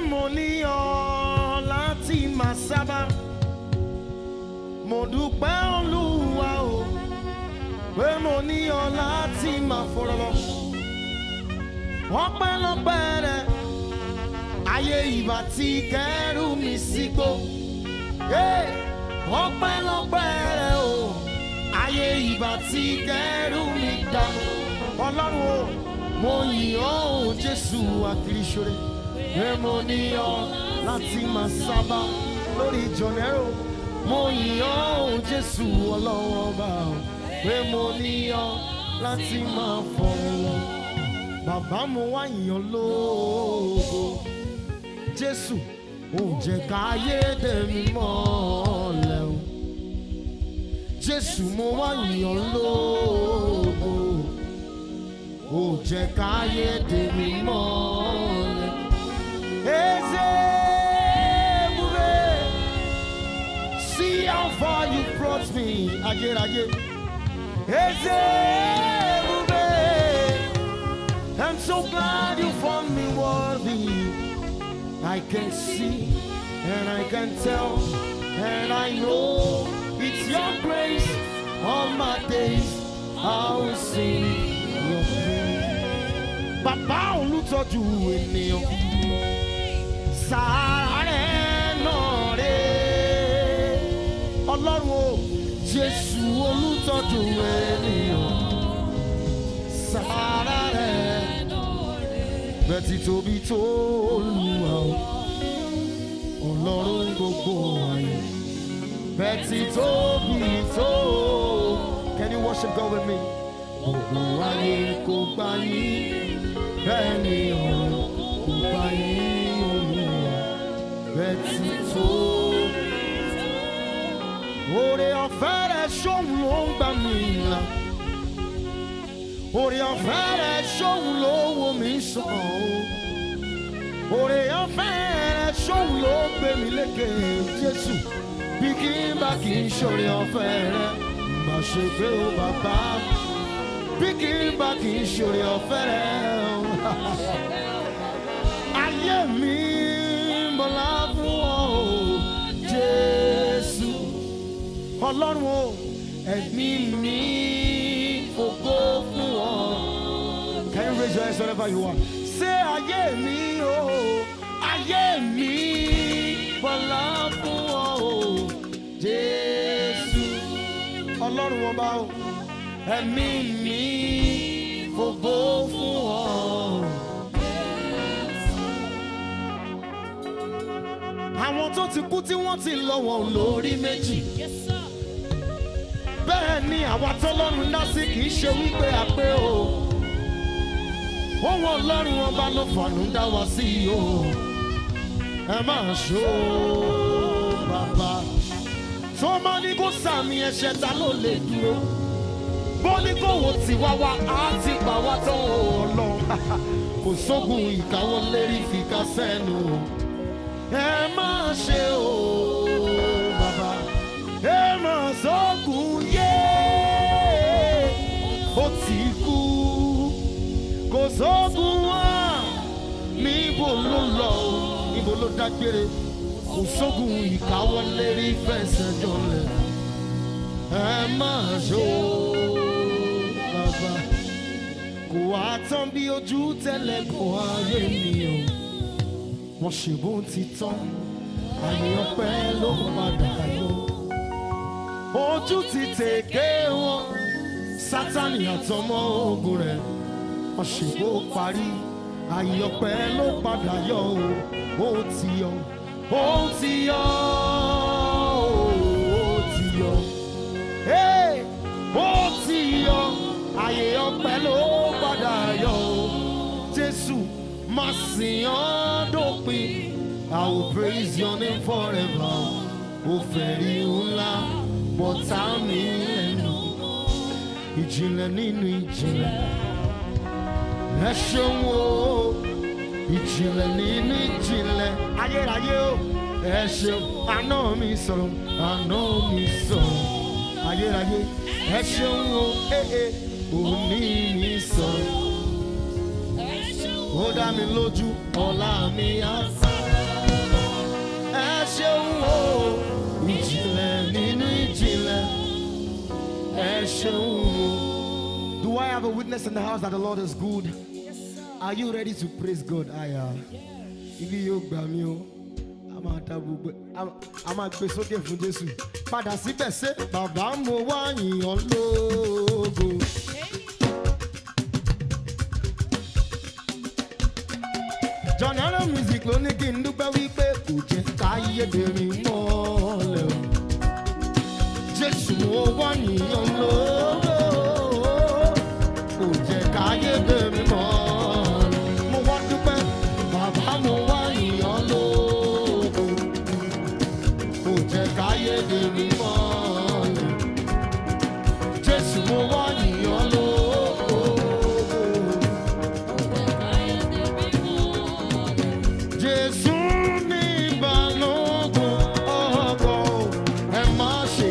mo ní ọ láti máa sábà mo dúpẹ́ olúwa o pé mo ní ọ láti máa fọ̀rọ̀ lọ ọpẹ́lọpẹ́ rẹ ayé ìbá ti kẹ́rù mi sígbó Hey! ọpẹ́lọpẹ́ rẹ o ayé ìbá ti kẹ́rù mi dànù ọlọ́run o mo yìn ọ́ o jésù àkìrìṣòre pé mo ní ọ láti máa sábà lórí jọ̀nẹ́rò mo yìn ọ́ o jésù ọlọ́run ọba o pé mo ní ọ láti máa fọ̀rọ̀ lọ bàbá mo wá yìn ọ́ lógo jésù ò jẹ́ káyé dẹ̀mí mọ́lẹ̀ o jésù mo wá yìn ọ́ lógo ò jẹ́ káyé dẹ̀mí mọ́lẹ̀. Eze ebube, see how far you brought me, ayérayé. Eze ebube, I'm so glad you found me worthy. I can see and I can tell and I know it's your grace all my days I will sing your praise. Bàbá olùtọ́jú ènìyàn sàárẹ̀ náà rè Ọlọ́run o Jésù olùtọ́jú ènìyàn sàárẹ̀ bẹ́tí tóbi tó Olúwa o Ọlọ́run gbogbo ayé bẹ́tí tóbi tó Can you worship God with me? Gbogbo ayé kò gbà yín bẹ́ẹ̀ ni ọ̀run kò gbà yín Olúwa bẹ́tí tó. Oore ọ̀fẹ́ rẹ̀ ṣóhun ló ń gbà mí là oore ọ̀fẹ́ rẹ̀ ṣóhun ló wo mi sàn o oore ọ̀fẹ́ rẹ̀ ṣóhun ló gbé mi lékè Jésù bí kí n bá kì í ṣoore ọ̀fẹ́ rẹ̀ má ṣe gbé o bàbá bí kì í bá kì í ṣoore ọ̀fẹ́ rẹ̀ o. ayé mi bọ̀lá fún ọ o Jésù ọlọ́run o ẹ̀mí mi fògo fún ọ. Can you raise your hands wherever you are? Say ayé mi o, ayé mi bọ̀lá fún ọ o, Jésù. Ọlọ́run ọba o, ẹ̀mí mi fògo fún ọ. Àwọn tó ti kú tí wọ́n ti lọ wọn ò lórí méjì. Bẹ́ẹ̀ ni àwa tọ́lọ́run dá sí kì í ṣe wípé a pé o. Ohun ọlọ́run ọba ló fàánú dá wa sí o. Ẹ máa ṣó bàbá. Tó máa ní kó sàmì ẹ̀ṣẹ̀ ta ló lè dúró. Bó ní kó wò tí wá wá á ti pa wá tán o ọlọ́run. Kò sógun ìkáwọ́ lérí fi ká sẹ́nu o. Ẹ máa ṣe o bàbá. Ẹ máa sógun yé. Ó ti kú kò sógun wá níbo ló lọ o níbo ló dágbére kò sógun ìkáwọ́lé rí fẹsẹ̀ jọlẹ̀ ẹ máa ṣó bàbá kò wá tán bí ojú tẹ́lẹ̀ kò ayé mi o wọ́n ṣe bó ti tán àyè ọpẹ́ ló padà yọ ojú ti tèké wọn sátani àtọmọ ogun rẹ̀ ọ̀ṣẹ̀gbó parí àyọpẹ́ ló padà yọ o ó ti yọ ó ti yọ ó ti yọ Hey! ó ti yọ àyè ọpẹ́ ló padà yọ o Jésù máa sìn ọ́ dópin I will praise your name forever ó fẹ̀rí ńlá bọ́tà mi lẹ́nu ìjìnlẹ̀ nínú ìjìnlẹ̀ ẹ ṣeun o ìjìnlẹ̀ nínú ìjìnlẹ̀ ayérayé o ẹ ṣeun àná mi sọ̀rọ̀ àná mi sọ̀rọ̀ ayérayé ẹ ṣeun o ee òní mi sọ̀rọ̀ ó dá mi lójú ọ̀la mi á sọ̀rọ̀ ṣeun o ìjìnlẹ̀ nínú ìjìnlẹ̀ ẹ ṣeun o. Do I have a witness in the house that the Lord is good? Are you ready to praise God? Aya. Ibi yóò gbà mí o. A máa ta gbogbo a- a máa gbé sókè fún Jésù. Padà síbẹ̀ ṣé bàbá mo wá yìnyín lógo. John Arrow music ló ní kí n dúpẹ́ wípé kò jẹ́ káyédèrè mọ́lẹ̀ o. Jésù mo wá yìnyín lógo. Kò jẹ́ káyédèrè mọ́lẹ̀. Mo wá dúpẹ́ bàbá mo wá yìnyín lógo. Kò jẹ́ káyédèrè mọ́lẹ̀. Jésù mo wá yìnyín lógo. Jésù ní ìbálòpọ̀ ọkọ̀ ẹ má ṣe.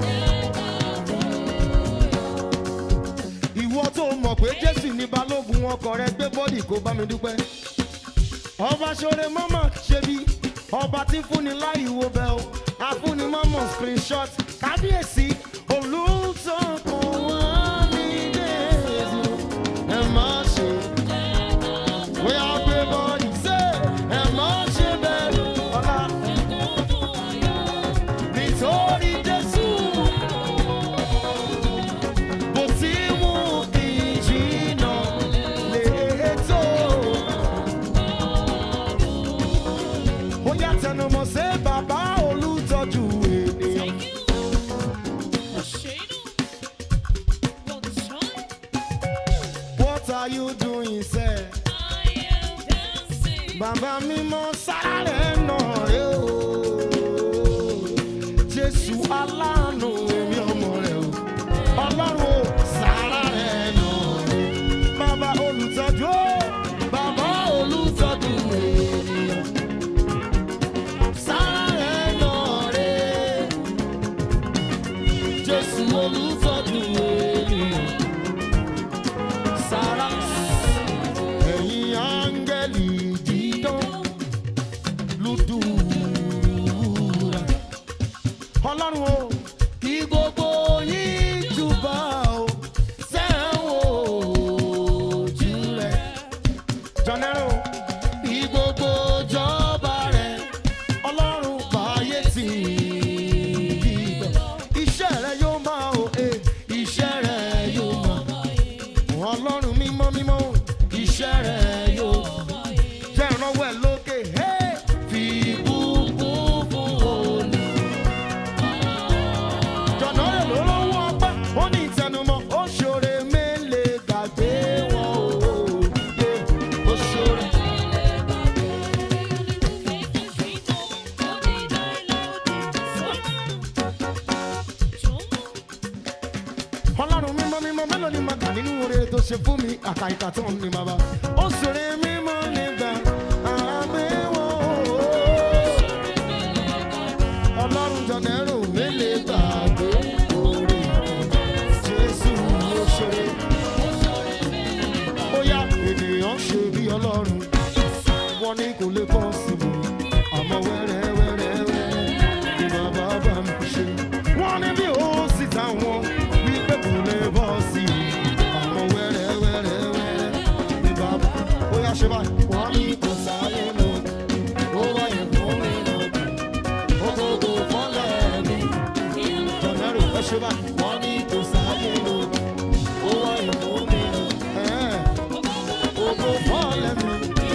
Ìwọ tó mọ̀ pé Jésù ní balógun ọkọ̀ rẹ gbé bọ́dì kó bá mi dúpẹ́. Ọba ṣoore mọ́mọ́ ṣe bí ọba tí fúnni láì wo bẹ́ẹ̀ o. Afúnni mọ́mọ́ screenshot kábíyèsí olùtọ́kọ̀ wá ní Jésù ẹ má ṣe. Bóyá gbé bọ́dì ṣe ẹ má ṣe bẹ̀rù ọ̀la. Nítorí Jésù bó ti mú ìjìnà létò. Bóyá tẹnumọ́ ṣe bàbá olùtọ́jú ènìyàn. What are you doing, sir? Bàbá mímọ́ sáré náà rè o. Jésù aláàánú èmi ọmọ rẹ̀ o. Ọlọ́run o sáré náà rè. Bàbá olùtọ́jú o. Bàbá olùtọ́jú ènìyàn. Sáré náà rè. Jésù olùtọ́jú ènìyàn. Sára ẹ̀yin áńgẹ́lì dídán lùdùrà. ọlọ́run o kí gbogbo yín júbà o sẹ́wọ̀n ojú rẹ̀. jọ̀nẹ́rò kí gbogbo jọba rẹ̀ ọlọ́run báyé tì í gbọ̀. iṣẹ́ rẹ̀ yóò máa o eh, iṣẹ́ rẹ̀ yóò máa ọlọ́run mímọ́ mímọ́ iṣẹ́ rẹ̀ yóò jẹ́ ìrànwọ́ ẹ̀ lókè hey! fi bùkún fún olú. jọ̀nà rẹ̀ ló lọ́wọ́ ọpẹ́ ó ní ìtẹnumọ́ ó ṣoore mélèé gbàgbé wọn o Yeah, ó ṣoore. ọlọ́run mímọ́ mímọ́ mélòó ni màá kà nínú oore tó ṣe fún mi àkàìkà tó ń ní bàbá ó ṣoore mímọ́ nígbà àgbéwò ọlọ́run jọ̀nẹ́rù mélèé gbàgbé oore jésù ló ṣoore ó yá ènìyàn ṣe bí ọlọ́run wọ́n ní kò lè bọ́ síbi àmọ́ wẹ́rẹ́ wẹ́rẹ́ wẹ́rẹ́ ni bàbá bá mi ṣe. wọ́n ní bí ó sì táwọn wípé kò lè bọ́ sí i àmọ́ wẹ́rẹ́ wẹ́rẹ́ wẹ́rẹ́ ni bàbá ó yá ṣe báyìí. wọ́n ní kò sáyé lọ ó wáyé fún mi lọ ó gbogbo fọ́lẹ̀ mi jọ̀nẹ́rù ẹ ṣe báyìí. wọ́n ní kò sáyé lọ ó wáyé fún mi lọ gbogbo fọ́lẹ̀ mi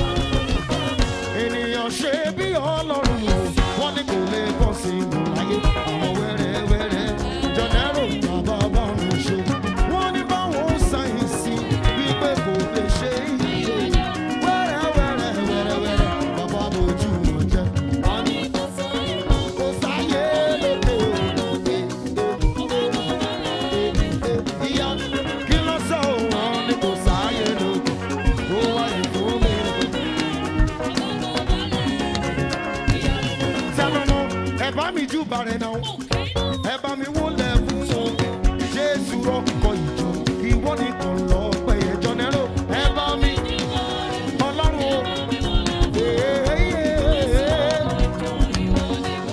ènìyàn ṣe bí ọlọ́run o wọ́n ní kò lè bọ́ sí ìlú láyé àwọn wẹ́rẹ́wẹ́rẹ́ jọ̀nẹ́rò bàbá bá mi ṣe wọ́n ní báwọn sáyẹ́nsì wípé kò lè ṣe iye wẹ́rẹ́wẹ́rẹ́ wẹ́rẹ́wẹ́rẹ́ bàbá bójú wọn jẹ́ wọ́n ní kò sáyé lóde òde ìyá kí ló sọ wọ́n ní kò sáyé lóde ó wáyé fún mi. sẹ́nu ẹ bá mi jù bàrẹ̀ náà ẹ bá mi wúlẹ̀ fún wọn jésù rọ́kọ̀ ìjọ ìwọ nìkan lọ pé ẹjọ́ nẹ́rọ ẹ bá mi ọlọ́run o. Ee,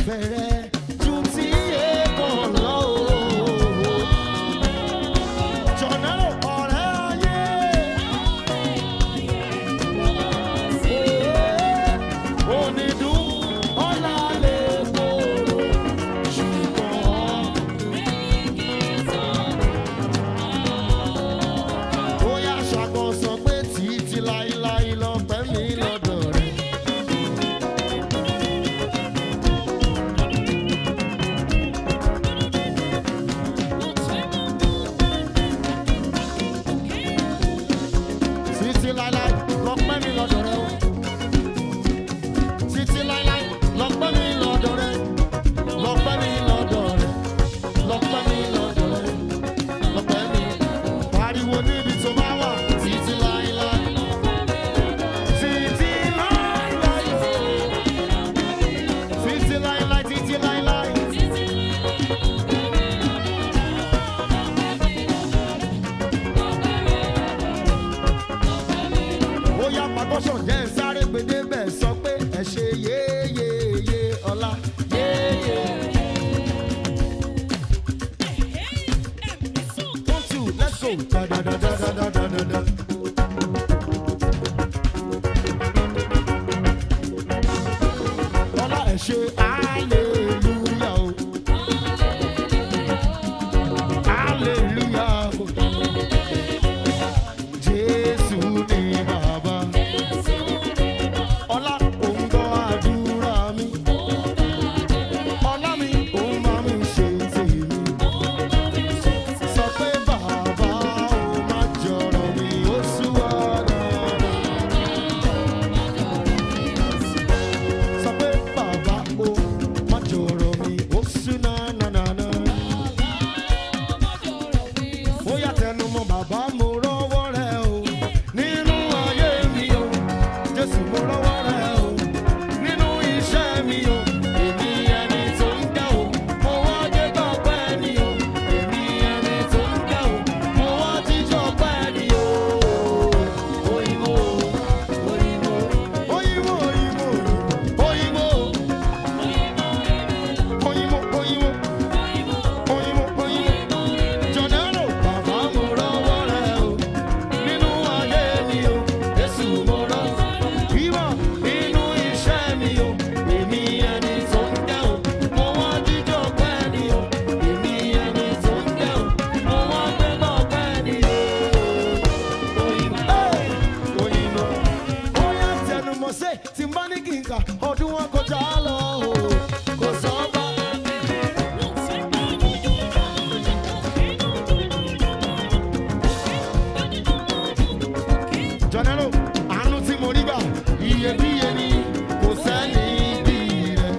ìfẹ́ rẹ ju ti èèkàn lọ o. Jọ̀nẹ́rò ọ̀rẹ́ ayé. Onídùn ọ̀la lè kóró ṣùgbọ́n. Bóyá ṣàkóso pé títí láíláí lọ́pẹ́ mi lọ́dọ̀ rẹ̀. Títí láíláí lọ́pẹ́ mi lọ́dọ̀ rẹ̀ o. Títí láíláí lọ́pẹ́ mi lọ́dọ̀ rẹ̀. Lọ́pẹ́ mi lọ́dọ̀ rẹ̀. Lọ́pẹ́ mi lọ́dọ̀ rẹ̀. Lọ́pẹ́ mi. Pariwo níbi tó bá wà. Títí láíláí. Títí láíláí o. Títí láíláí, títí láíláí. ó yá pàgọ́sọ̀ jẹ́ ń sáré gbèdé bẹ́ẹ̀ sọ pé ẹ ṣe yéyéyé ọlá yéyé. one two let's go. Da-da-da-da-da-da-da-da. ọlá ẹ ṣe hallelujah o. hallelujah o. Jésù ni bàbá. Ọlá òun gbọ́ àdúrà mi. Ọlá mi òun máa mi ṣe tèmi. Sọ pé bàbá ò má jọ̀rọ̀ mi, ó sú wa dáadáa. Sọ pé bàbá ò má jọ̀rọ̀ mi, ó sú nánánáná. Ó yà tẹnu mọ́ bàbá mo rọ́wọ́ rẹ̀ o. Nínú ayé mi o, Jésù mo rọ́wọ́ rẹ̀ o. Nínú iṣẹ́ mi o, èmi ẹni tó ń dá o. Mo wá dé gbọ́pẹ́ ni o. Èmi ẹni tó ń dá o. Mo wá jíjọ́ pẹ́ ni o. Oyinbo, oyinbo, oyinbo, oyinbo, oyinbo, oyinbo, oyinbo, oyinbo, oyinbo. Jọ̀nẹ́rò bàbá mo rọ́wọ́ rẹ̀ o. Nínú ayé mi o, Jésù mo rọ́. Wíwọ̀ nínú iṣẹ́ mi o, èmi ẹni tó ń dẹ́ o. Mo wá jíjọ́ pẹ́ ni o, èmi ẹni tó ń dẹ́ o. Mo wá gbẹ́gbọ́ pẹ́ ni o. Òyìnbó, òyìnbó, bóyá tẹnumọ́ sí tí n bá ní kí n kà ọdún wọn kọjá lọ o. Kò sọ́ bá. jọ̀nẹ́rò àánú tí mo rí gbà iyebíye ni kò sẹ́ni bí rẹ̀.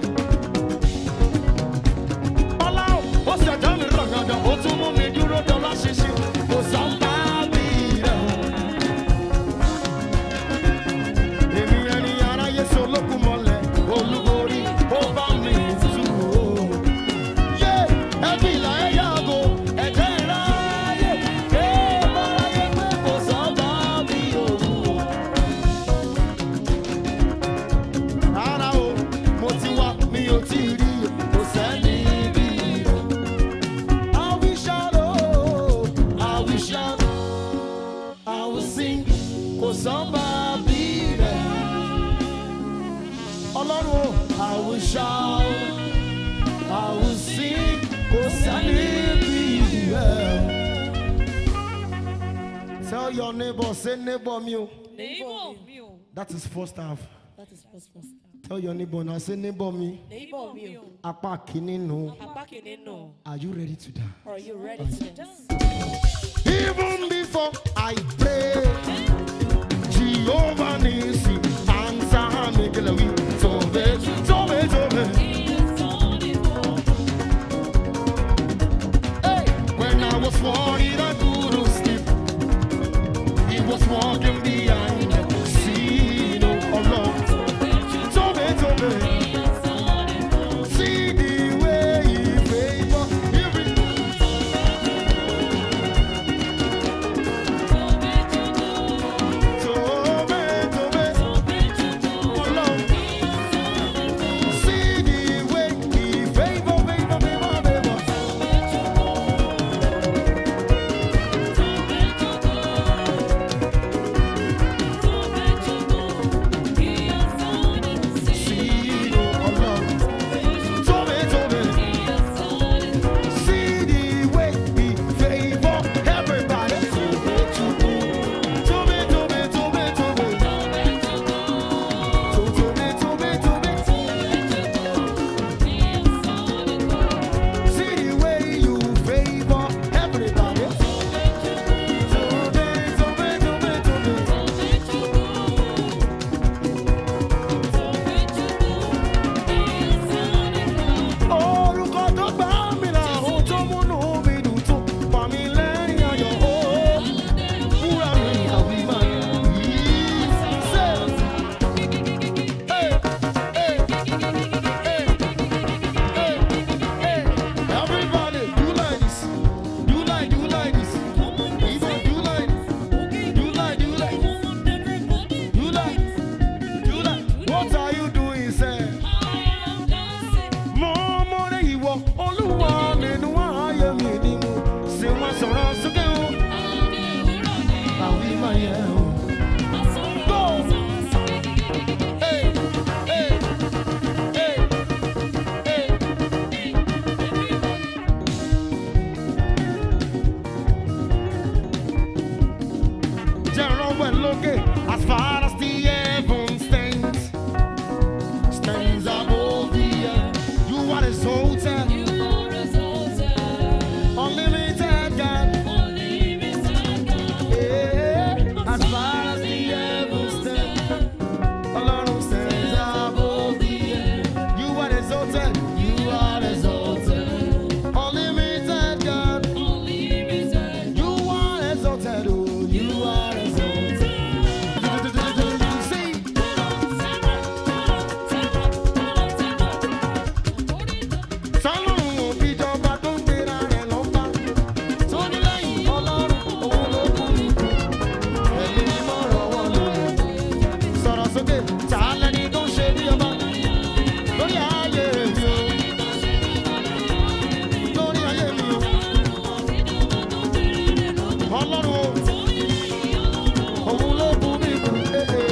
ọlá ò ó ṣẹ̀dá mi rọ̀gàdà ó tún mú mi dúró dọ́là ṣíṣe kò sáńbà bí rẹ̀. èmi ẹni aráyé so lókun mọ́lẹ̀ olúborí ó bá mi tù ó. yé ẹbí ìlà ẹ yàgò ẹ̀jẹ̀ ìráyè ké báráyé pé kò sáńbà bí òun. rárá o mo ti wá mi ò tí ì rí o kò sẹ́ni bí rẹ̀. I will shout oh, I will shout, I will sing, kò sọ́nba bí rẹ̀. Ọlọ́run o, I will shout, I will sing, kò sẹ́ni bí rẹ̀. Tell your neighbor, say neighbor mi o. Neighbor mi o. That is first half. That is first first. Tell your neighbor now, say neighbor mi. Neighbor mi o. Apá kìíní nù. Apá kìíní nù. Are you ready to die? Are you ready to dance? Even before I pray, Jehovah Nissi, answer me, Gelawi, Tobe, Tobe, Tobe. Hey, when I was worried, I couldn't sleep. He was walking behind the scene, oh Lord. Tobe, Tobe. See the way he favor every Tobe, Tobe. Ọlọ́run exalted, unlimited God. Yeah, as far as the heavens stand, Ọlọ́run stands above the earth. You are exalted, you are exalted, unlimited God. You are exalted, oh, you are exalted. See, sọ́lọ́run ò fi jọba tó ń gbéra rẹ̀ lọ́ba. Tó ní lẹ́yìn Ọlọ́run, òun ló kú ikú. Ẹ̀mí mímọ́ rọ̀wọ́ lórí. Sọ̀rọ̀ sókè, ta lẹni tó ń ṣe bí ọba? Lórí ayé mi o. Lórí ayé mi o. Ọlọ́run o. Òun ló kú mi kú. Eh, eh.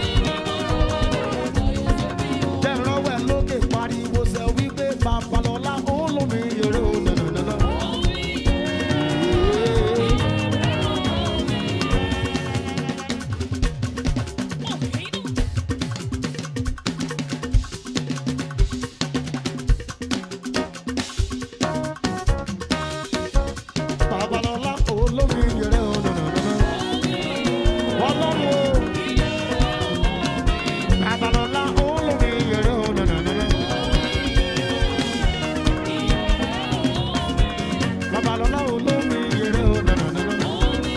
Jẹ́rọ̀wẹ́ lókè pariwo sẹ wípé Babalọ́lá òun ló mi yẹrẹ o nànànànà. Babalọ́lá òun ló mi yẹrẹ o nànànànà. Ọlọ́run o. Babalọ́lá òun ló mi yẹrẹ o nànànànà. Babalọ́lá òun ló mi yẹrẹ o nànànànà.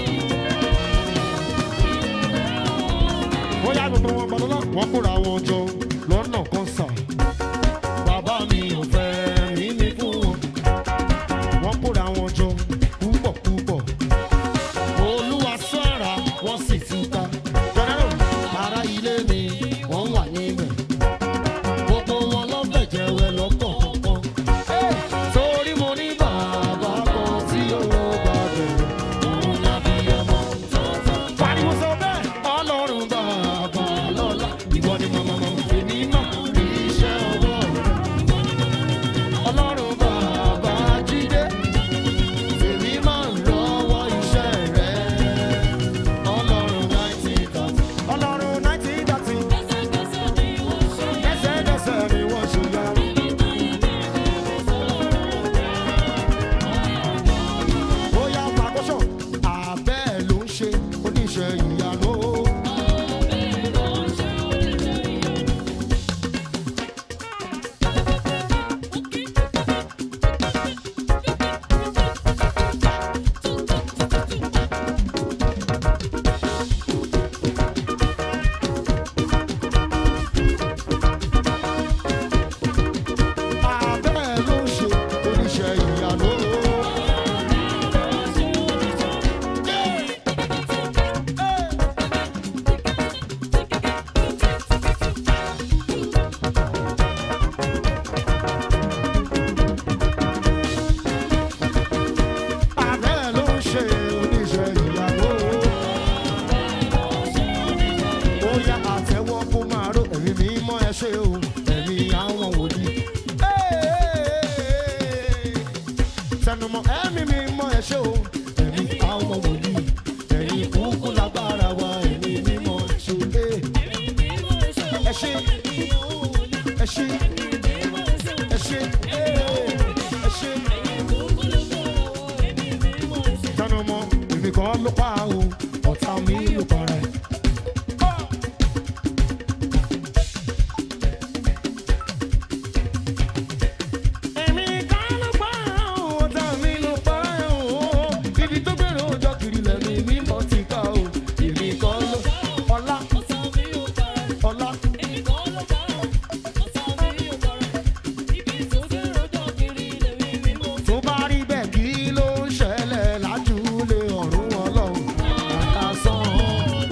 bóyá gbogbo wọn gbọdọ náà wọn kóra wọn jọ lọ́nà kan sà bàbá mi ò fẹ́ mi ní fún wọn wọn kóra wọn jọ púpọ̀ púpọ̀ olúwa sọ̀ra wọ́n sì túká jọ̀dọ̀ ara ilé mi wọ́n wà níbẹ̀ gbogbo wọn lọ́bẹ̀ jẹ́wẹ́ lọ́kọ̀ọ̀kan torí mo ní bàbá kan tí ó bá bẹ̀rẹ̀ òun lábí ọmọ pariwo sọ bẹ́ẹ̀ ọlọ́run bàbá lọ́la ìwọ ni màmá màmá èmi mọ̀ rí iṣẹ́ ọwọ́ rẹ̀ ọlọ́run bàbá jíde èmi máa ń lọ́wọ́ iṣẹ́ rẹ̀ ọlọ́run náìtì dàtí ọlọ́run náìtì dàtí lẹ́sẹ̀kẹsẹ̀ ni wọ́n ṣe yá. bóyá pàkóṣọ̀ àbẹ́ ló ń ṣe oníṣẹ́ ìyanu. àbẹ́ ló ń ṣe oníṣẹ́ ìyanu. àbẹ́ ló ń ṣe oníṣẹ́ ìyanu. ó yá àtẹ́wọ́ kó máa ró ẹ̀mí mímọ́ ẹ ṣe o ẹ̀mí àwọn wòlíì. tẹnumọ́ ẹ̀mí mímọ́ ẹ ṣe o ẹ̀mí àwọn wòlíì. ẹ̀yin kúkú lágbára wa ẹ̀mí mímọ́ ẹ ṣe. ẹ ṣe ẹ ṣe ẹ ṣe ẹ ṣe. tẹnumọ́ èmi kan ló pa o ọ̀tá mi ló para ẹ̀. Èmi kan ló pa o, ọ̀tá mi ló pa o. Ibi tó gbèrò ọjọ́ kiri lẹ́nu mímọ́ ti ká o. Èmi kan ló ọlá ọlá tó bá rí bẹ́ẹ̀ kí ló ń ṣẹlẹ̀ lájúlé ọ̀run ọlọ́run. Àkàsán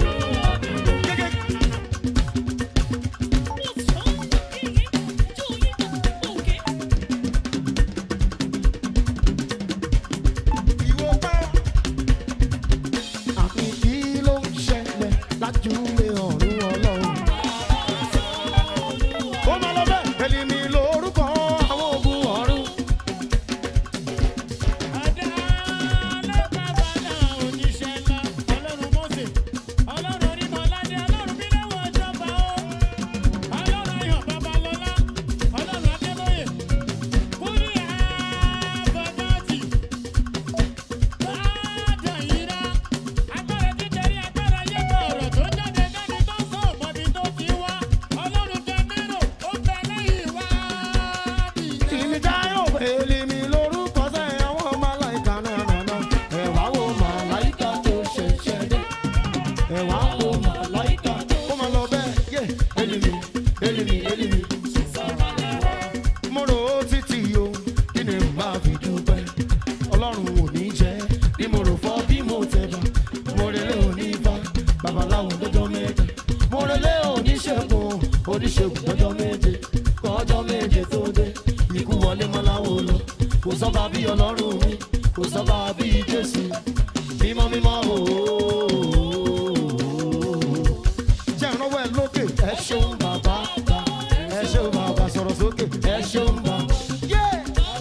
lè mọ láwo lọ kò sọ́ba bí ọlọ́run mi kò sọ́ba bí jésù mímọ́ mímọ́ ooo jẹ́ ìrànwọ́ ẹ lókè ẹ ṣeun bàbá ẹ ṣeun bàbá sọ̀rọ̀ sókè ẹ ṣeun bàbá. Yeah!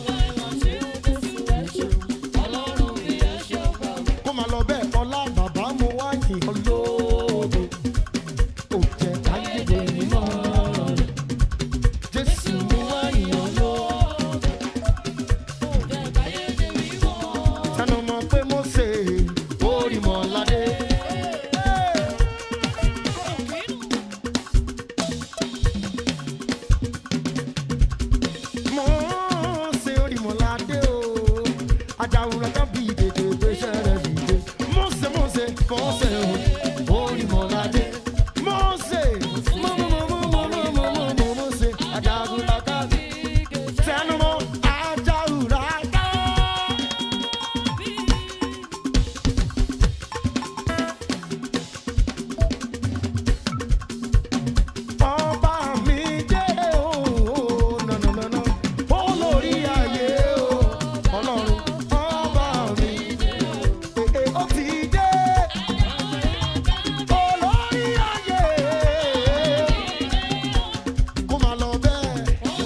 kó máa lọ bẹ́ẹ̀ ọlá bàbá mo wá yìn ọ́ lóde ò jẹ́ ayédè mímọ́ rẹ̀ jésù mo wá yìn ọ́ lóde tẹnu mọ́ pé mo ṣe orí mọ́ ládé. mo ṣe orí mọ́ ládé o ajáwúrẹ́ kan bí dèdè gbéṣẹ́ rẹ̀ dìde mo ṣe mo ṣe mo ṣe o orí mọ́ ládé mo ṣe mo mo mo mo mo mo mo mo mo mo ṣe ajáwúrẹ́ kan tẹnu mọ́ ajáwúrẹ́ kan. ọba mi jẹ́ ooo nànànànà olórí ayé o ọlọ́run ọba mi èè ó ti dé olórí ayé kó máa lọ bẹ́ẹ̀.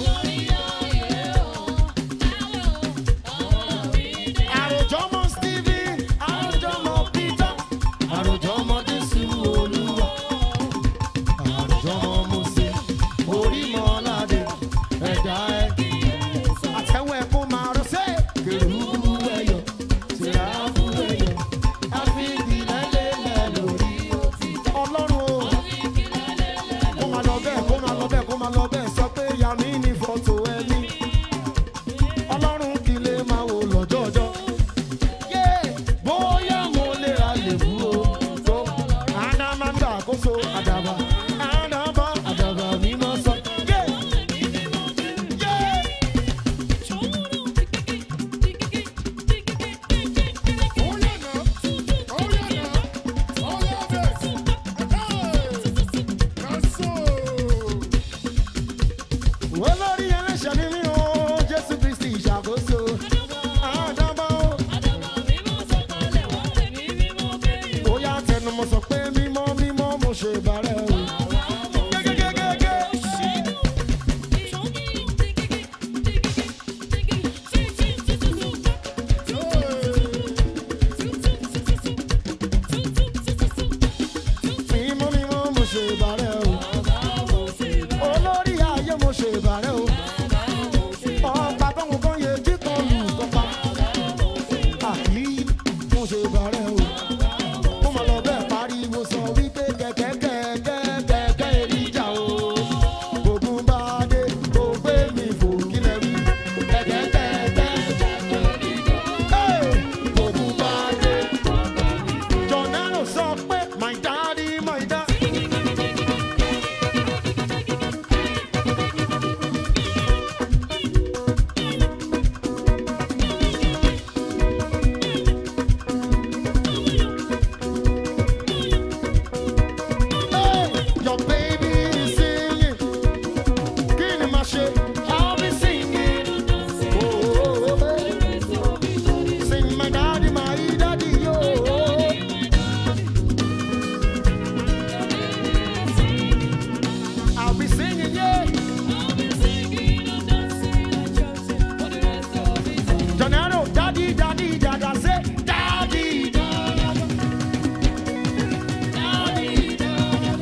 àròjọmọ Stephen àròjọmọ Peter àròjọmọ Jésù Olúwa àròjọmọ Mósè orímọládé ẹ̀dá ẹ̀ àtẹ̀wọ̀ ẹ̀ kó máa rọ sí kèrúbù ẹ̀yọ̀ sèráfù ẹ̀yọ̀ àfihìlẹ́lẹ́lẹ́ lórí ọlọ́run o kó máa lọ bẹ́ẹ̀ kó máa lọ bẹ́ẹ̀ kó máa lọ bẹ́ẹ̀ sọ pé yàmí ní fọ́tò ẹni ọlọ́run kì í lè máa wò lọ́jọ́jọ́ yé bóyá mo lè ra lèbú o tó àná máa ń gbà àkóso àdàbà àná bá àdàbà mímọ́ sọ yé yé. olórí ẹlẹ́ṣẹ̀ ni mí o jésù kristi ìṣàkóso àdàbà o bóyá tẹnumọ́ sọ pé mímọ́ mímọ́ mo ṣe bàrẹ̀ o. gégégégégé mímọ́ mímọ́ mo ṣe bàrẹ̀ o. olórí ayé mo ṣe bàrẹ̀ o. ọba tóun kan yẹ jí kan lù kọ́pa. àyí mo ṣe bàrẹ̀ o. ó máa lọ bẹ́ẹ̀ pariwo sọ wípé kẹ̀kẹ́ kẹ̀kẹ́ kẹ̀kẹ́ èrìjà o. ogun bá dé kó gbé mi fò kílẹ̀ wí. kẹ̀kẹ́ kẹ̀kẹ́ Hey! ogun bá dé. jọ̀nẹ́rò sọ pé my daddy my daddy. Hey, your baby is singing. Kí ni màá ṣe? I'll be singing. Oh, oh, oh, baby. Sing my daddy, my daddy, yo. I'll be singing, yeah. Jonero, daddy, daddy, dada, say, daddy, dada. Daddy, dada.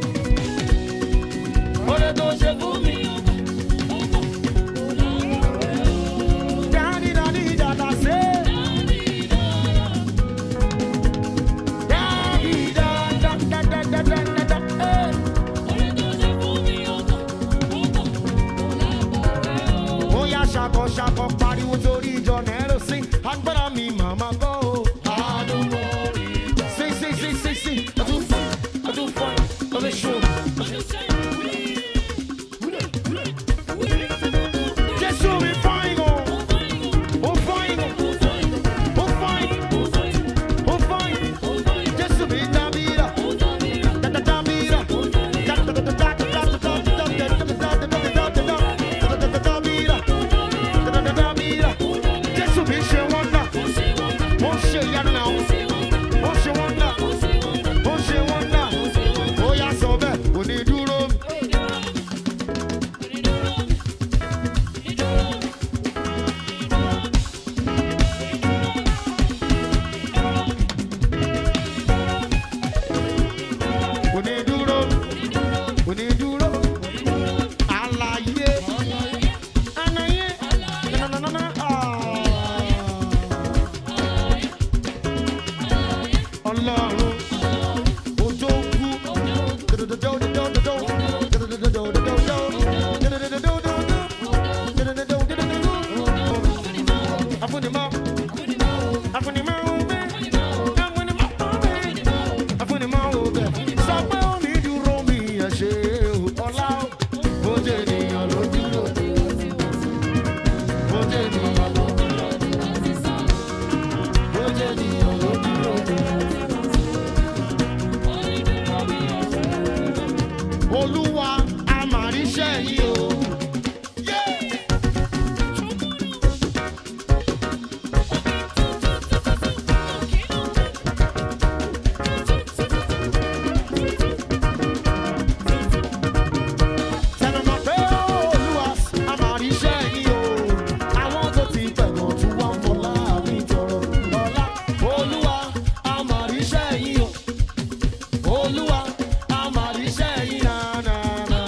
Ore tó ṣe fún mi. Daddy, daddy, dada, say. Daddy, dada, dada, dada, dada, dada, eh. ó yá ṣakọ ṣakọ pariwo torí ìjọ nẹ́rọ sí agbára mi màmá gbọ́ o. àdúgbò rí i. sí sí sí sí sí ọdún fún ọdún fún ọdún ṣó. jésù mi fáyín o ó fáyín o ó fáyín ó fáyín jésù mi dábìrà dábìrà dábìrà dábìrà. Afunimọ. Afunimọ obe. Afunimọ obe. Afunimọ obe. Sọ pé ó ní dúró mi ẹ̀ ṣe ọlá o. Bó jẹ́ ènìyàn ló dúró. Bó jẹ́ ènìyàn ló dúró. Bó jẹ́ ènìyàn ló dúró. Olúwa àmàríṣẹ́ yìí o. Yeah! Tẹnumọ́ pé Olúwa a máa rí iṣẹ́ yín o. Àwọn tó ti pẹ̀gàn tún wá ń fọlá mi tọrọ. Ọlá Olúwa a máa rí iṣẹ́ yín o. Olúwa a máa rí iṣẹ́ yín nànànà.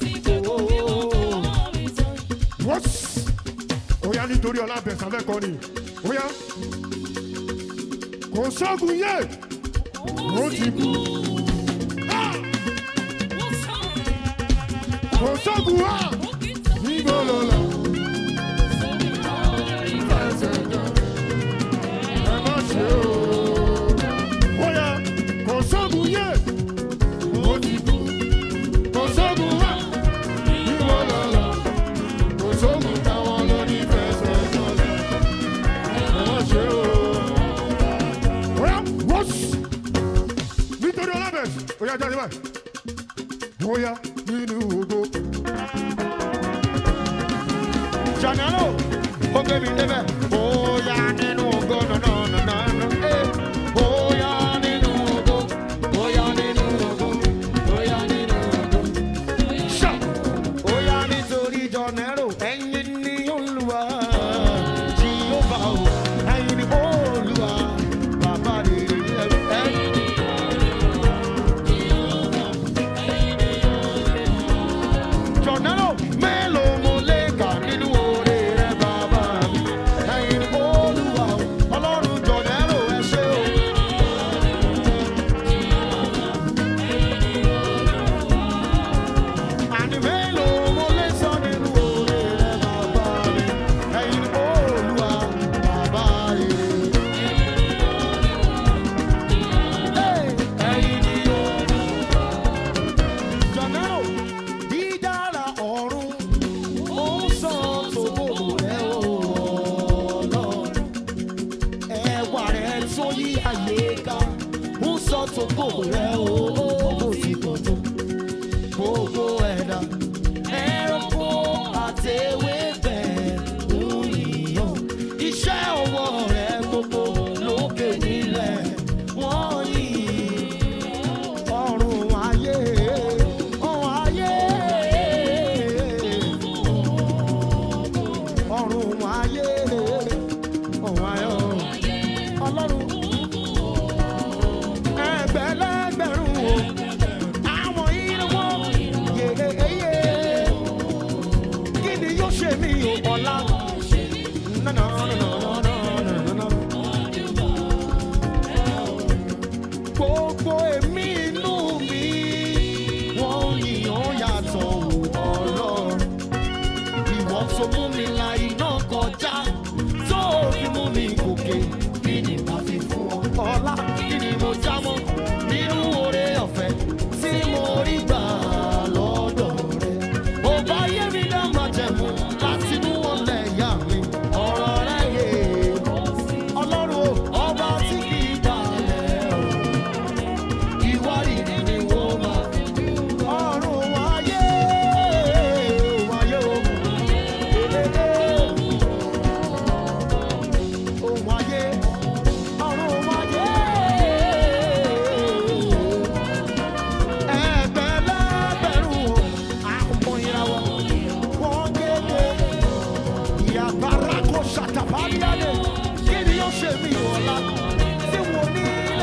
What? Oya nítorí ọlá bẹ̀sán fẹ́ kọ́ ni. Oya. Kò sọ́gun yé. Ó ti kú. Ah! Kò sọ́gun wá. Níbo ló lọ? Ẹ má ṣe o. Oya. Kò sọ́gun yé. Ó ti kú. Kò sọ́gun wá. Níbo ló lọ? Kò sóhun táwọn lórí fẹsẹ̀ sọ̀lẹ̀. Ẹ má ṣe o. Oya, wọ́s. Nítorí ọlábẹ̀s, oya jáde báyìí. Oya nínú ògo. Janelo, ó gbé mi débẹ̀. Bóyá nínú ògo nànànànà. Eh, Bóyá nínú ògo. Bóyá nínú ògo. Bóyá nínú ògo. Ṣá. Bóyá nítorí Janelo, ẹ̀yin ni Olúwa. Jehova o, ẹ̀yin ni Olúwa. Bàbá rere ẹ̀yin ni Jọ̀nẹ́lò mélòó mo lè kà nínú oore rẹ̀ bàbá mi. Ẹ̀yin olúwa o, ọlọ́run Jọ̀nẹ́lò ẹ ṣé o. Àní mélòó mo lè sọ nínú oore rẹ̀ bàbá mi. Ẹ̀yin olúwa bàbá rere. Ẹ̀yin ni olúwa. Jọ̀nẹ́lò dídára ọ̀run ó ń sọ tòbó rẹ̀ o Ọlọ́run. Ẹwà rẹ̀ tó yí ayé ká ń sọ tòbó rẹ̀ o bó ti pọ̀ tó. Gbogbo ẹ̀dá ẹranko àtewébẹ̀ ń yíyan. Iṣẹ́ ọwọ́ rẹ̀ gbogbo lókè nílẹ̀ wọ́n yìn ọrùn ayé ọrùn ayé ọrùn ayé ọrùn ayé ọlọ́run ẹgbẹ̀lẹ́gbẹ̀rún o àwọn ìrànwọ́ yeyeye kí ni yóò ṣe mí o ọ̀la nánà nánà nánà nánà. gbogbo èmi inú mi wọ́n yìnyín yàtọ̀ wò ọlọ́run ìwọ tó mú mi la iná kọjá tó fi mú mi gòkè kí ni bá fi fún ọ ọlá kí ni mo já mọ́ nínú oore ọ̀fẹ́ tí mo rí gbà lọ́dọ̀ rẹ ò bá yé mi dá máa jẹ̀mú láti mú wọn lẹ́yà mi ọ̀rọ̀ rẹ yé ọlọ́run o ọba tí kì í balẹ̀ o ìwárìrì ni wọ́n máa fi ọ̀run wáyé wáyé o èdèdè ohun ayé ọ̀run wáyé ẹgbẹ̀lẹ́gbẹ̀rún o àpò ìràwọ̀ wọ́n kéde ìyàbára kò ṣàtàbáríyáde kí ni yóò ṣe mí ọ̀la tí wọ́n nílé.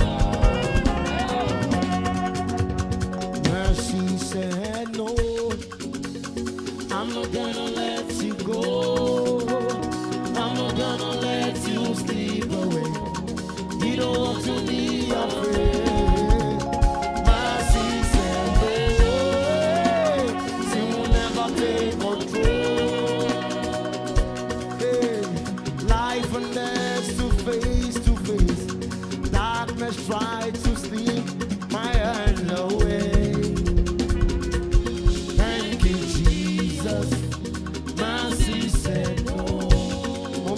Mercy said no, I'm not gonna let you go. I'm not gonna let you slip away. You don't want to be afraid. Mercy said no, she will never take control.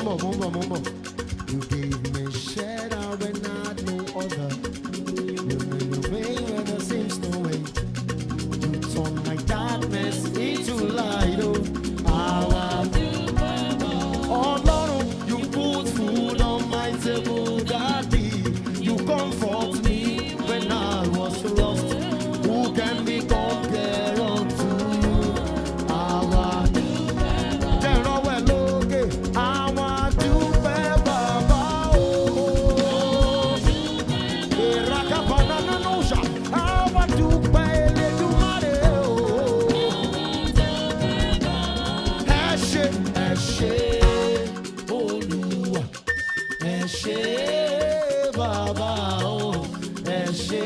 bọ̀ mo ń bọ̀ mo ń bọ̀. You gave me shelter when I had no other. You made a way where there seems no way. You turn my darkness into light. Oh, how I Ọlọ́run, you put food on my table, Daddy. You comfort me when I was lost. Who can be compared unto you? Àwa jẹ́ ìrànwọ́ ẹ̀ lókè. Àwa dúpẹ́ bàbá o. Ìràkàbọ̀nà nínú ìṣà. Àwa dúpẹ́ Elédùmarè o ẹ ṣé ẹ ṣé olúwa ẹ ṣé bàbá o ẹ ṣé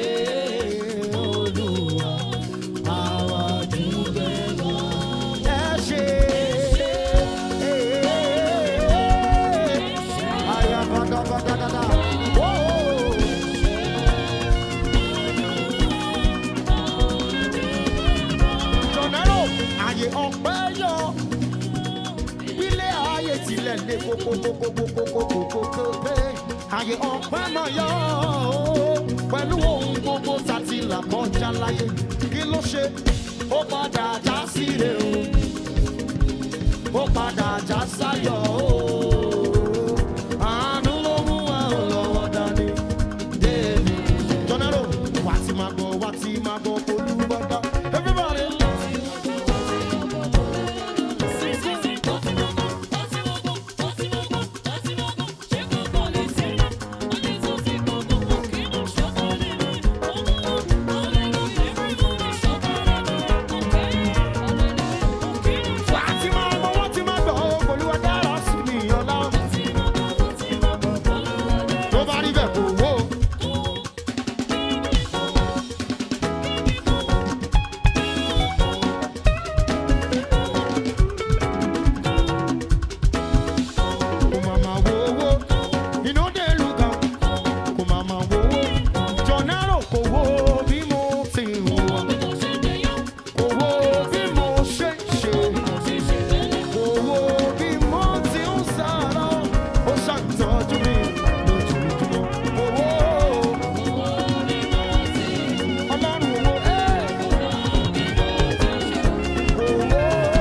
olúwa àwa dúpẹ́ lọ. ẹ ṣé ayabadabadadada. Whoa. jọ̀nẹ́rò àyè ọ̀pẹ́ yọ ilé ayé tilẹ̀ lé kókókókókókókókó àyè ọ̀pẹ́ máa yọ ó pẹ̀lú ohun gbogbo tàti là kọjá láyé kí ló ṣe ó padà já síre o ó padà já sáyọ̀ o àánú ló mú wa ò lọ́wọ́ dání débi jọ̀nẹ́rò wá ti máa gbọ́ wá ti máa gbọ́ olúbọ̀dá everybody. Wá ti máa gbọ́ wá ti máa gbọ́ olúwa dára sí mi ọlá. tó bá rí bẹ́ẹ̀ kò wó. kò má má wo owó inú dé lùkà kò má má wo owó jọ̀nẹ́rò kò wo bí mo ti wà kò wo bí mo ṣe ṣe kò wo bí mo ti ń sára ó ṣàtọ́jú mi lójoojúmọ́ kò wo ọlọ́run owó ẹ̀ kò wo.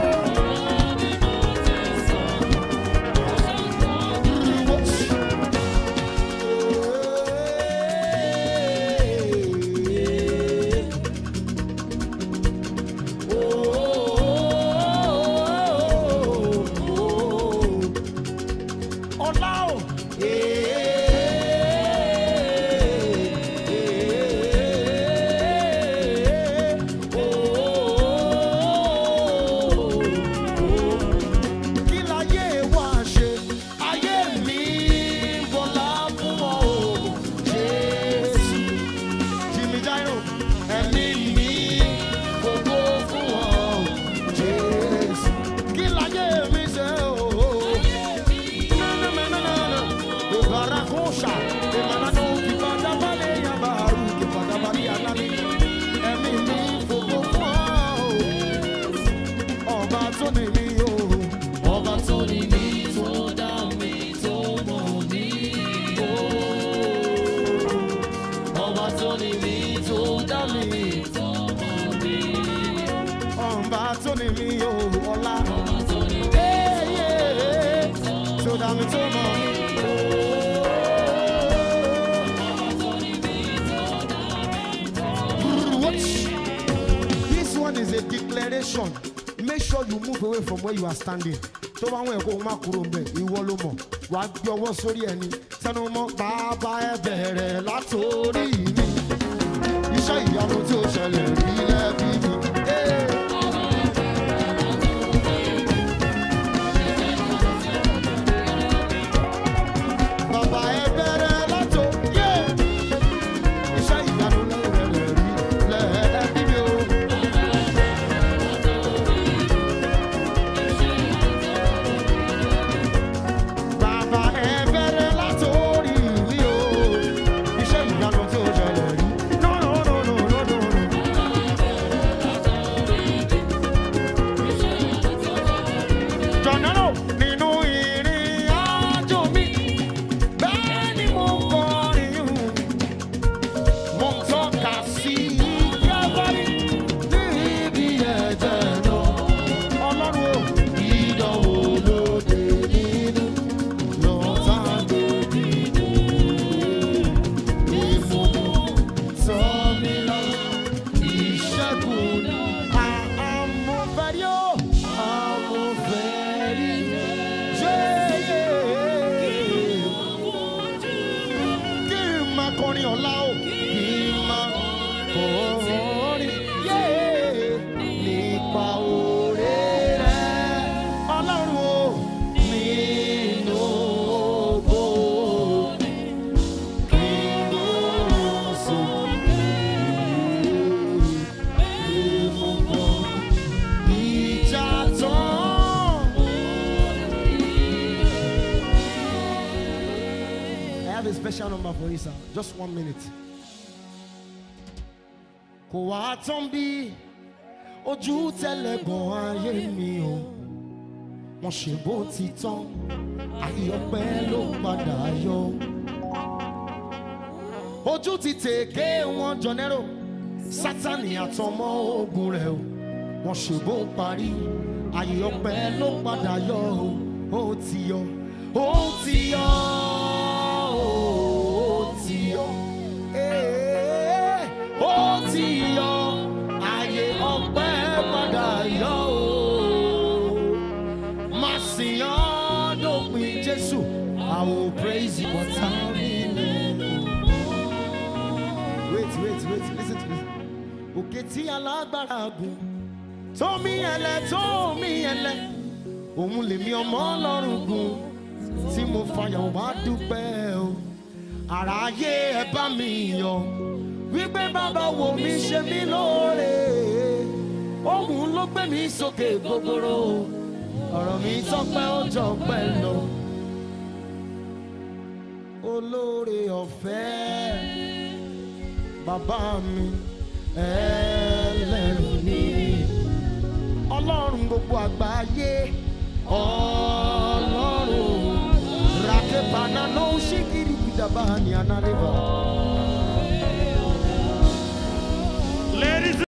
Kí láyé wá ṣe? Ayé mi bọ̀lá fún ọ o, Jésù. Jimmy Jairo, ẹ̀mí mi gbogbo fún ọ o, Jésù. Kí láyé mi ṣe o? Nánánánánánà, ìbárakúnṣà, ìmọ̀lánà ìbádàbálẹ̀ yàbàrú, ìbádàbálẹ̀ àlàní. Ẹ̀mí mi gbogbo fún ọ o ọba tó ní mi o ọba tó ní mi tó dá mi tó mọ̀ mí o ọba tó ní mi tó dá mi tó mọ̀ mí ọba tó ní mi o ọlá ọba tó ní mi tó dá mi tó mọ̀ mí o. This one is a declaration. Make sure you move away from where you are standing. Tó bá wọn ẹ̀kọ́ má kúrò mbẹ̀, ìwọ ló mọ̀. Wà á gbé ọwọ́ sórí ẹni. Sẹ́nu mọ́ bàbá ẹ bẹ̀rẹ̀ látòrí mi. Iṣẹ́ ìyanu tí ó ṣẹlẹ̀ rí lẹ́bí mi. Hey. Bàbá ẹ bẹ̀rẹ̀ látò yé. Iṣẹ́ ìyanu lẹ́rẹ̀ rí lẹ́bí mi o. Bàbá ẹ bẹ̀rẹ̀ látòrí mi o. Iṣẹ́ ìyanu tí ó ṣẹlẹ̀ rí. No, no, no, no, no, no, no. a special number for you, sir. Just one minute. Kò wá tán bí ojú tẹ́lẹ̀ gan ayé mi o. Wọ́n ṣe bó ti tán, àyọpẹ́ ló padà yọ. Ojú ti tèké wọn jọnẹ́rò, Sátánì àtọmọ ogun rẹ̀ o. Wọ́n ṣe bó parí, àyọpẹ́ ló padà yọ o. Ó ti yọ, ó ti yọ, ó ti yọ. Ee, Ó ti yọ, àyè ọpẹ́ padà yọ o. Má sìn ọ́ dópin Jésù, I will praise you for time. Wait, wait, wait, listen to this. Òkè tí alágbára gùn, tómi ẹlẹ, tómi ẹlẹ, òun lèmi ọmọ ọlọ́run gùn, tí mo fàyà wá dúpẹ́ o. Àráyé ẹ bá mi yọ̀, wípé bàbá wo mi ṣe mí lóore. Òun ló gbé mi sókè gbogbooro, ọ̀rọ̀ mi tọ́pẹ́ ó jọ pẹ́ lọ. Olóore ọ̀fẹ́ bàbá mi ẹlẹ́rù ni ọlọ́run gbogbo àgbáyé ọlọ́run ràkẹ́bàánà ló ń ṣí kiri ìdàbà ní anárẹ́bà